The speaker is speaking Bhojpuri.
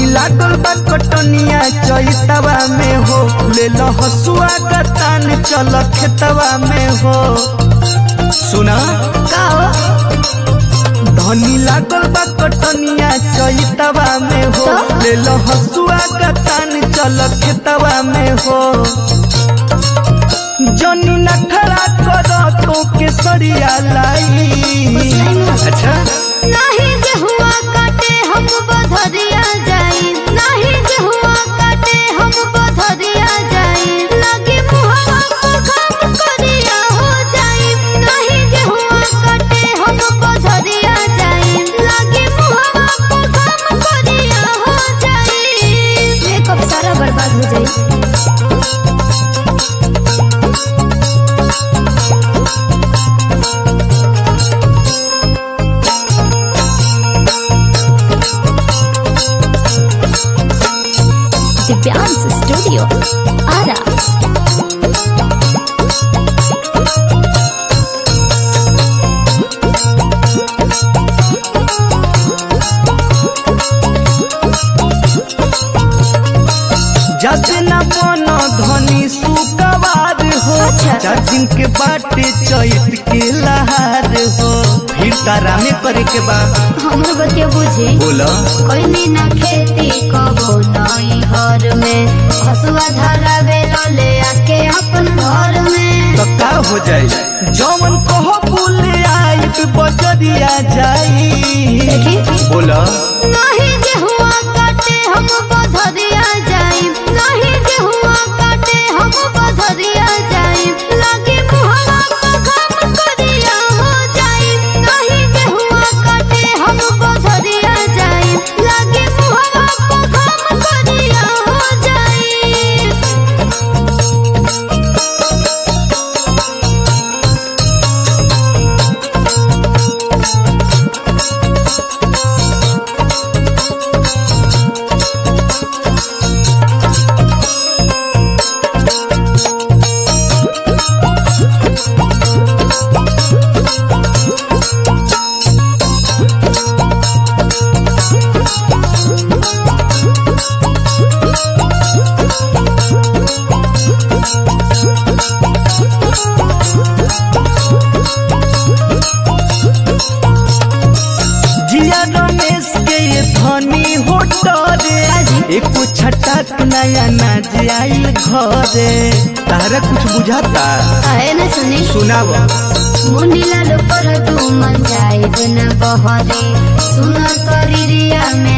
लागल बा कटनिया चैतवा में हो ले लो हसुआ का तान चल खेतवा में हो सुना का हो धनी लागल बा कटनिया चैतवा में हो तो? ले लो हसुआ का तान चल खेतवा में हो जनी नखरा कर तो के सरिया लाई अच्छा नाही गेहुआ काटे हम बधरिया जाई नाही गेहुआ काटे हम बधरिया जाई लगे मुहवा को काम करिया हो जाई नाही गेहुआ काटे हम बधरिया जाई लगे मुहवा को काम करिया हो जाई मेकअप सारा बर्बाद हो जाई दिव्यांश स्टूडियो आरा जब न बन धनी सुकवार हो अच्छा। चार दिन के बाटे चैत के लहार हो फिर तारा में करे के बाद हमर बतिया बुझे बोला कोई ना खेती कबो नई हर में हसुआ धारा बेलो ले आके अपन घर में तो का हो जाए जौन कहो बोले आई बजरिया जाई देखी बोला नहीं गेहुआ काटे हम बधरिया जाई नहीं गेहुआ काटे हम बधरिया जाई लगे मुहवा को काम करिया हो जाई नहीं गेहुआ काटे हम बधरिया जाई लगे मुहवा को काम करिया हो जाई जिया रमेश के ये धनी हो डरे एको छटाक नया नाज आइल घरे तारा कुछ बुझाता काहे न सुनी सुनाव मुनीला पर तू मन जाए न बहरे सुन शरीरिया में